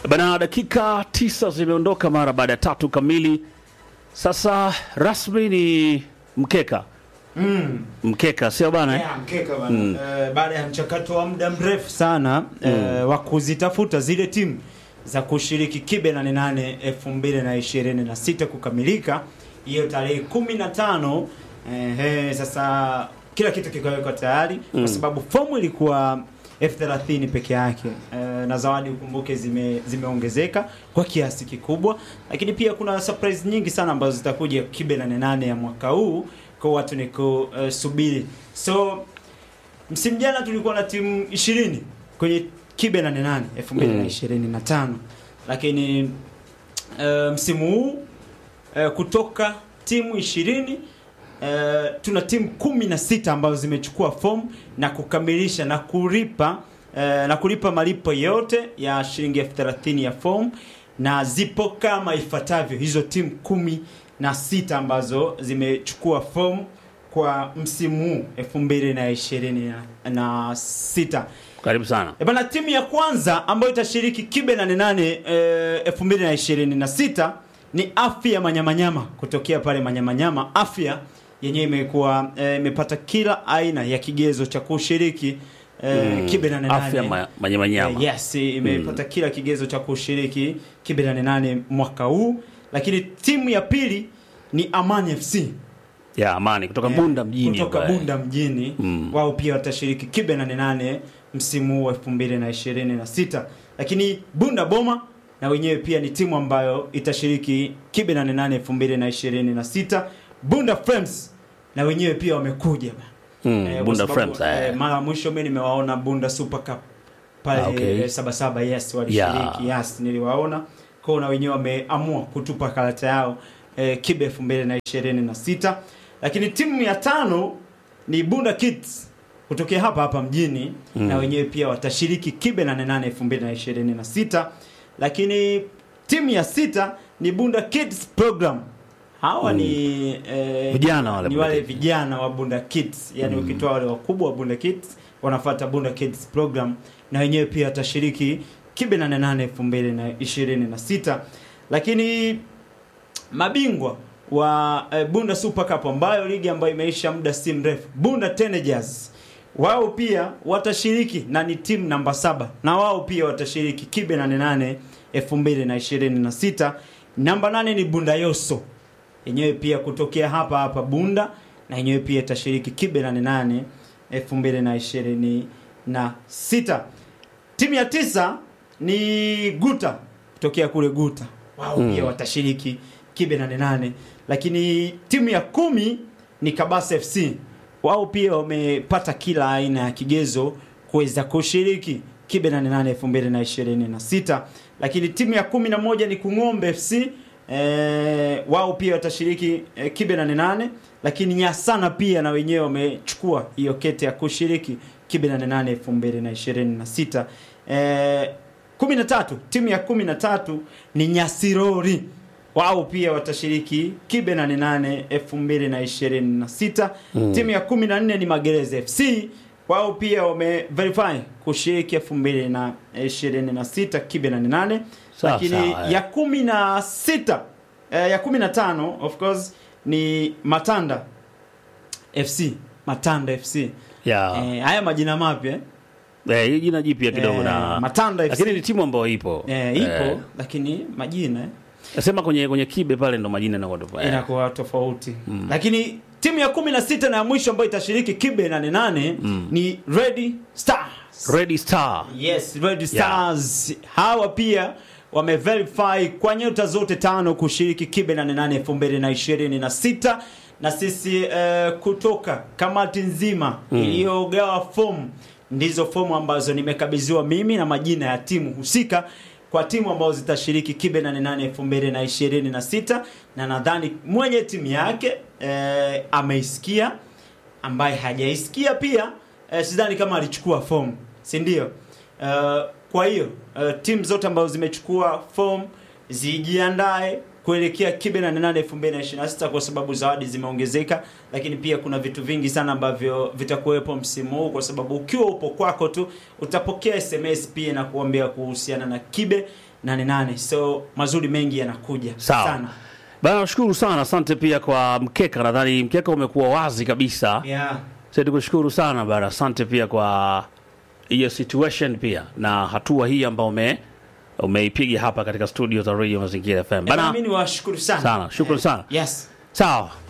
Bana, dakika tisa zimeondoka mara baada ya tatu kamili. Sasa rasmi ni mkeka Mm. mkeka, sio bana eh? Yeah, mkeka bana. Eh, baada ya mchakato wa muda mrefu sana eh, wa kuzitafuta zile timu za kushiriki kibe nane nane elfu mbili na ishirini na sita kukamilika hiyo tarehe kumi na tano eh, eh, sasa kila kitu kikawekwa tayari kwa sababu fomu ilikuwa elfu thelathini peke yake eh, na zawadi ukumbuke zime zimeongezeka kwa kiasi kikubwa, lakini pia kuna surprise nyingi sana ambazo zitakuja kibe nane nane ya mwaka huu kwa watu ni kusubiri. So msimu jana tulikuwa na timu 20 kwenye kibe nane nane 2025 lakini uh, msimu huu uh, kutoka timu 20 uh, tuna timu kumi na sita ambazo zimechukua fomu na kukamilisha na kulipa uh, na kulipa malipo yote ya shilingi elfu thelathini ya fomu na zipo kama ifuatavyo hizo timu kumi na sita ambazo zimechukua fomu kwa msimu huu elfu mbili na ishirini na sita. Karibu sana. E bana, timu ya kwanza ambayo itashiriki kibe nane nane elfu mbili na ishirini na sita ni Afya Manyamanyama kutokea pale Manyamanyama. Afya yenyewe imekuwa eh, imepata kila aina ya kigezo cha kushiriki eh, kibe nane nane. Afya ma- manyamanyama. Eh, yes, imepata kila kigezo cha kushiriki kibe nane nane mwaka huu, lakini timu ya pili ni Amani FC ya Amani kutoka Eh, Bunda mjini kutoka hapa, eh. Bunda mjini Mm. wao pia watashiriki kibe 88 msimu huu wa 2026 lakini Bunda Boma na wenyewe pia ni timu ambayo itashiriki kibe 88 2026 Bunda Frames na wenyewe pia wamekuja bana. Mm, Eh, kwa Bunda sababu, Frames, eh. eh, mara ya mwisho mimi nimewaona Bunda Super Cup pale Ah, okay. eh, saba saba yes walishiriki Yeah. yes niliwaona kwao na wenyewe wameamua kutupa karata yao eh, kibe 2026 lakini timu ya tano ni Bunda Kids kutokea hapa hapa mjini Mm. na wenyewe pia watashiriki kibe 88 2026 lakini timu ya sita ni Bunda Kids Program hawa ni eh, Vijana wale ni Bunda wale Kids. vijana wa Bunda Kids yani ukitoa wale wakubwa wa Bunda Kids wanafuata Bunda Kids Program na wenyewe pia watashiriki kibe 88 2026 lakini mabingwa wa eh, Bunda Super Cup ambayo ligi ambayo imeisha muda si mrefu, Bunda Teenagers wao pia watashiriki na ni timu namba saba na wao pia watashiriki kibe 88 2026. Namba nane ni Bunda Yoso yenyewe pia kutokea hapa hapa Bunda na yenyewe pia itashiriki kibe 88 2026. Timu ya tisa ni Guta kutokea kule Guta, wao pia watashiriki kibe 88, lakini timu ya kumi ni Kabasa FC, wao pia wamepata kila aina ya kigezo kuweza kushiriki kibe 88 2026, lakini timu ya kumi na moja ni Kung'ombe FC eh, wao pia watashiriki eh, kibe 88 lakini Nyasana pia na wenyewe wamechukua hiyo kete ya kushiriki kibe 88 2026. Eh, 13 timu ya 13 ni Nyasirori wao pia watashiriki kibe 88 2026. Timu ya 14 ni Magereza FC wao pia wame verify kushiriki 2026 kibe 88 Sawa, lakini sawa, eh. ya kumi na sita eh, ya kumi na tano of course ni Matanda FC Matanda FC ya eh, haya majina mapya eh. eh, hii jina jipya kidogo Eh, na Matanda FC lakini ni timu ambayo ipo eh, ipo Eh, lakini majina eh, nasema kwenye kwenye kibe pale ndo majina yanakuwa tofauti. Eh, inakuwa tofauti lakini timu ya kumi na sita na ya mwisho ambayo itashiriki kibe 88 ni Red Stars Red Star Yes, Red Stars hawa pia wameverify kwa nyota zote tano kushiriki kibe 88 2026 na sisi eh, kutoka kamati nzima iliyogawa fomu ndizo fomu ambazo nimekabidhiwa mimi na majina ya timu husika kwa timu ambazo zitashiriki kibe 88 2026 na nadhani mwenye timu yake eh, ameisikia ambaye hajaisikia pia eh, sidhani kama alichukua fomu si ndio uh, kwa hiyo uh, timu zote ambazo zimechukua fomu zijiandae kuelekea kibe na 8 2026 kwa sababu zawadi zimeongezeka, lakini pia kuna vitu vingi sana ambavyo vitakuwepo msimu huu, kwa sababu ukiwa upo kwako tu utapokea SMS pia na kuambia kuhusiana na kibe 88. So mazuri mengi yanakuja Sawa. sana. Bana, nashukuru sana, asante pia kwa mkeka. Nadhani mkeka umekuwa wazi kabisa. Yeah. Sasa tukushukuru sana bana, asante pia kwa hiyo situation pia na hatua hii ambayo ume umeipiga hapa katika studio za Radio Mazingira FM Bana, bana. mimi ni washukuru sana. Sana, shukrani sana. Yes. Sawa.